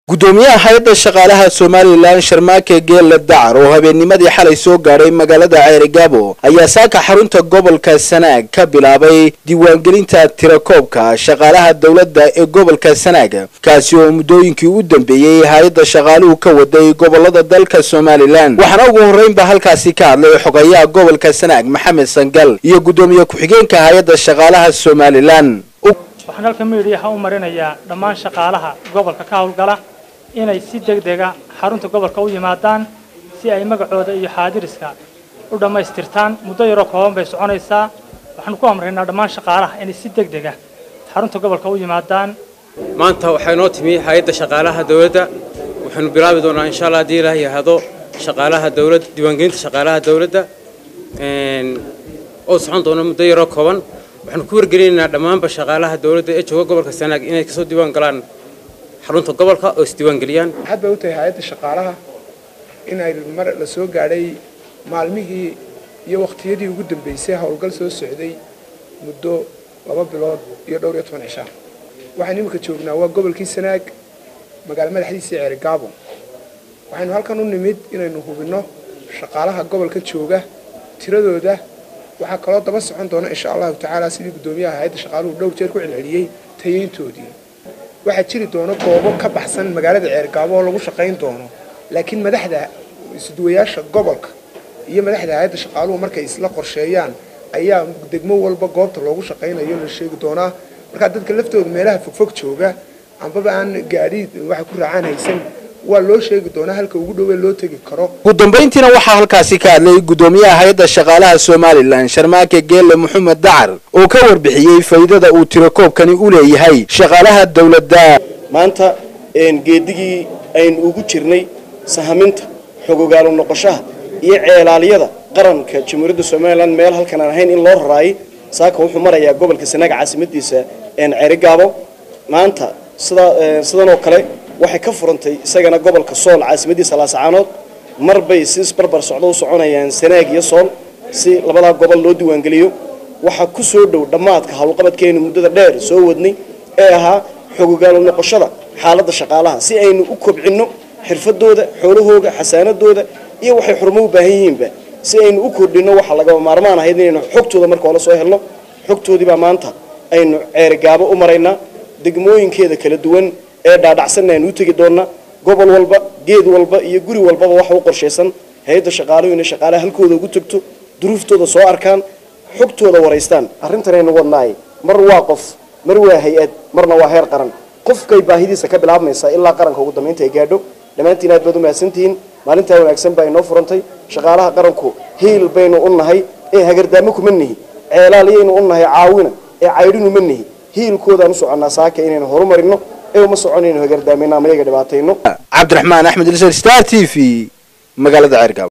gudoomiyaha hay-adda shaqaalaha somalilan sharmaake geelle dacar oo habeennimadii xalay soo gaadhay magaalada ceerigaabo ayaa saaka xarunta gobolka sanaag ka bilaabay diiwaangelinta tirakoobka shaqaalaha dowladda ee gobolka sanaag kaasi oo muddooyinkii u dambeeyey hay-adda shaqaaluhu ka waday gobolada dalka somalilan waxaana ugu horreynba halkaasi ka hadlay xogayaha gobolka sanaag maxamed sangal iyo guddoomiye ku-xigeenka hay-adda shaqaalaha somalilan waxaan halka miidhiyaha u marinayaa dhammaan shaqaalaha gobolka ka howlgala inay si deg dega xarunta gobolka u yimaadaan si ay magacooda iyo xaadiriska u dhammaystirtaan muddo yaroo kooban bay soconaysaa waxaanu ku amraynaa dhammaan shaqaalaha inay si deg dega xarunta gobolka u yimaadaan maanta waxaa inoo timi hay-adda shaqaalaha dowladda waxaanu bilaabi doonaa insha allah haddii ilaah yahado shaqaalaha dowladda diiwaangelinta shaqaalaha dowladda oo socon doona muddo yaroo kooban waxaanu ku wargelinaynaa dhammaanba shaqaalaha dowladda ee jooga gobolka sanaag inay kasoo diiwaan galaan xarunta gobolka oo isdiiwaangeliyaan maxaad bay u tahay hay-adda shaqaalaha in ay mar la soo gaadhay maalmihii iyo wakhtiyadii ugu dambeysay howlgal soo socday muddo laba bilood iyo dhowr iyo toban cishaa waxaan iminka joognaa waa gobolkii sanaag magaalo madaxdiisii ceerigaabo waxaynu halkan u nimid inaynu hubinno shaqaalaha gobolka jooga tiradooda waxaa kaloo daba socon doona insha allahu tacaala sidii guddoomiyaha hay-adda shaqaaluhu dhowr jeer ku celceliyey tayeyntoodii waxaa jiri doono goobo ka baxsan magaalada ceergaabo oo lagu shaqayn doono laakiin madaxda isduwayaasha gobolka iyo madaxda hay-adda shaqaaluhu markay isla qorsheeyaan ayaa degmo walba goobta loogu shaqaynayo la sheegi doonaa markaa dadka laftooda meelaha fogfog jooga ambaba aan gaadhi waxa ku raacaan haysan waa loo sheegi doonaa halka ugu dhowee loo tegi karo ugu dambayntiina waxaa halkaasi ka hadlay guddoomiyaha hay-adda shaqaalaha somalilan sharmaake geelle maxamed dacar oo ka warbixiyey faa'iidada uu tirakoobkani u leeyahay shaqaalaha dowladda maanta geedigii aynu ugu jirnay sahaminta xogogaalo noqoshaha iyo ceelaaliyada qaranka jamhuuriyadda somalilan meel halkan aan ahayn in loo raraayay saaka wuxuu marayaa gobolka sanaag caasimadiisa ceerigaabo maanta sidan oo kale waxay ka furantay isagana gobolka sool caasimadiisa laasacaanood mar bay si isbarbar socdo u soconayaan sanaag iyo sool si labadaa gobol loo diiwaangeliyo waxaa ku soo dhow dhammaadka howlqabadkeenu muddada dheer soo wadnay ee ahaa xogogaalo noqoshada xaaladda shaqaalaha si aynu u kobcinno xirfadooda xoolahooga xasaanadooda iyo waxay xurmo u baahan yihiinba si aynu u kordhinno waxa lagaba maarmaan ahayd inaynu xogtooda marka hore soo helno xogtoodiibaa maanta aynu ceerigaabo u maraynaa degmooyinkeeda kala duwan ee dhaadhacsanna aynu u tegi doonnaa gobol walba geed walba iyo guri walbaba waxa u qorshaysan hay-adda shaqaaluhu inay shaqaalaha halkooda ugu tagto duruuftooda soo arkaan xogtooda waraystaan arrintan aynu wadnaay mar waa qof mar waa hay-ad marna waa heer qaran qofkay baahidiisa ka bilaabmaysaa ilaa qaranka ugu dambaynta ay gaadho dhammaantiin aad baad u mahadsantihiin maalintaa wanaagsan baa inoo furantay shaqaalaha qaranku hiil baynu u nahay ee hagardaamo kuma nihi ceelaaliyaynu u nahay caawina ee caydhinu ma nihi hiilkoodaan u soconnaa saaka inaynu horumarino ee uma soconayno hagardaameyno ama iyaga dhibaatayno cabdiraxmaan axmed ilsar star t v magaalada ceergaabo